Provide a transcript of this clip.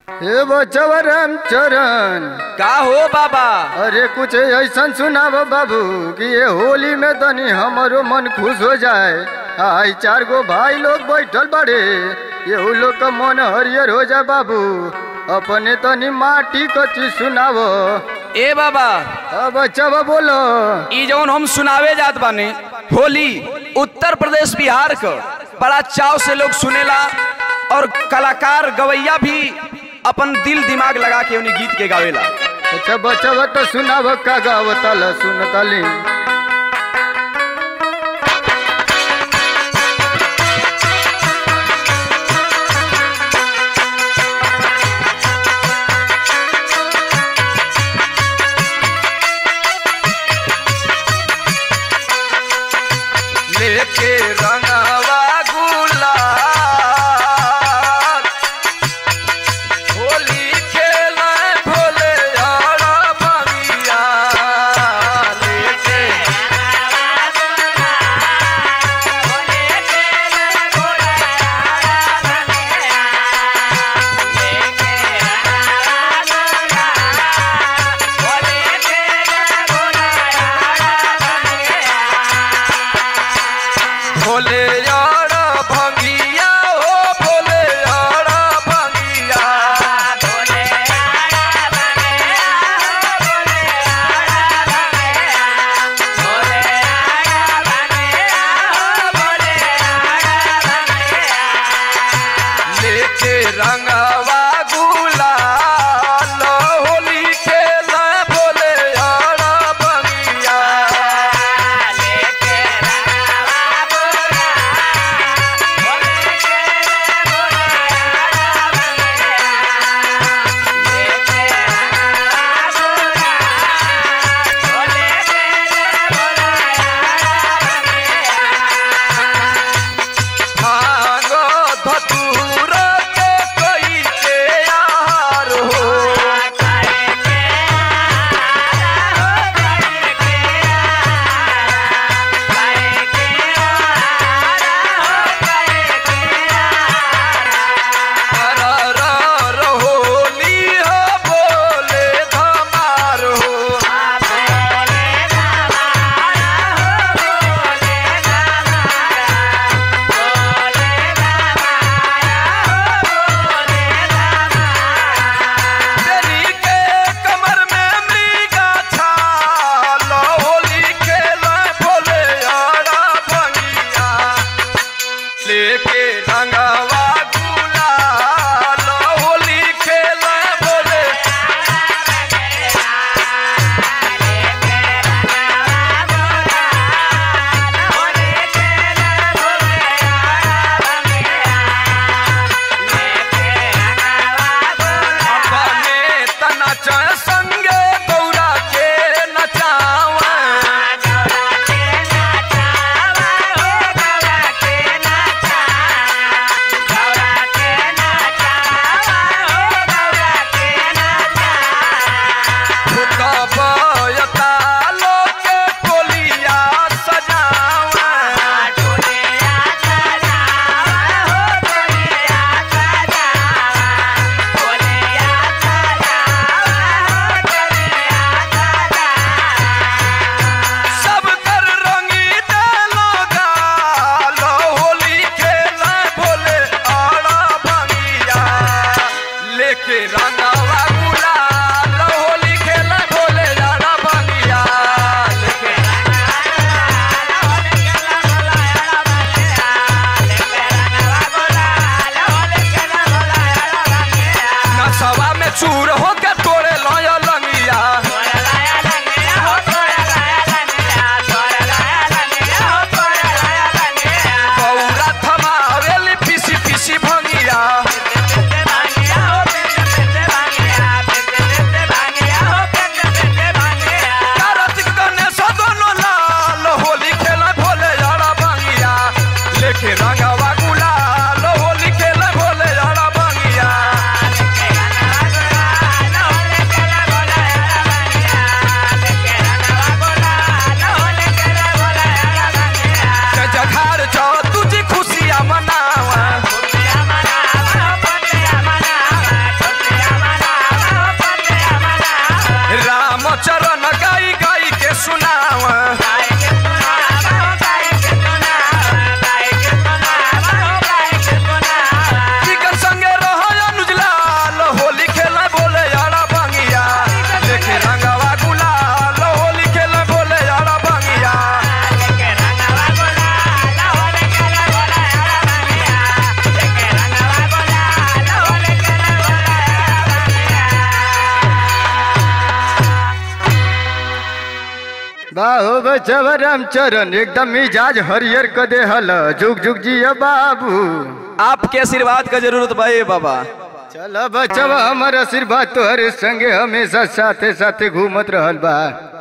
हे बचवा रामचरण का हो बाबा अरे कुछ ऐसा सुनाब बाबू कि ये होली में तनी हमारो मन खुश हो जाए आई चार गो भाई लोग बैठल बड़े ये लोग का मन हरियर हो जाए बाबू अपने तनी माटी कची सुनावो ए बाबा अब बच्चा बोलो ई जौन हम सुनावे जात बानी होली उत्तर प्रदेश बिहार क बड़ा चाव से लोग सुनेला और कलाकार गवैया भी अपन दिल दिमाग लगा के उन्हीं गीत के गावेला अच्छा बच्चा तो सुनाव का गावताल सुनताली लेके रंगवा गुलाल होली खेले भोले यारा बगिया लेके भोले यारा भंगिया हो भोले यारा भंगिया लेके रंगवा गुलाल होली खेला भोले यारा बगिया भांगो धतूर के कोई के यार हो र र होली हो बोले धमार हो तेरी के कमर में मृगा छाल होली खेला भोले यारा भंगिया लेके रंगवा गुलाल होली खेला भोले अपने तनाच संगे गौरा के नचावा भूतबयतालो के टोलिया सजावा सब कर रंगी डालो गाल होली खेला भोले आड़ा भंगिया लेके रंगावा गुलाल होली खेला भोले आड़ा भंगिया लेके नसवा में चूर होके तोड़े लय लंगिया गौरा थमावेली पीसी पीसी भंगिया कार्तिक गणेश दोनों लाल होली खेला भोले यारा भंगिया लेके रंगावा गुलाल होली खेला भोले यारा भंगिया हो बचवा रामचरण एकदम मिजाज हरियर क दे हल जुग जुग जिया बाबू आपके आशीर्वाद का जरूरत बा ए बाबा चल बचवा हमर आशीर्वाद तोहरे संगे हमेशा साथे साथे घूमत रहल बा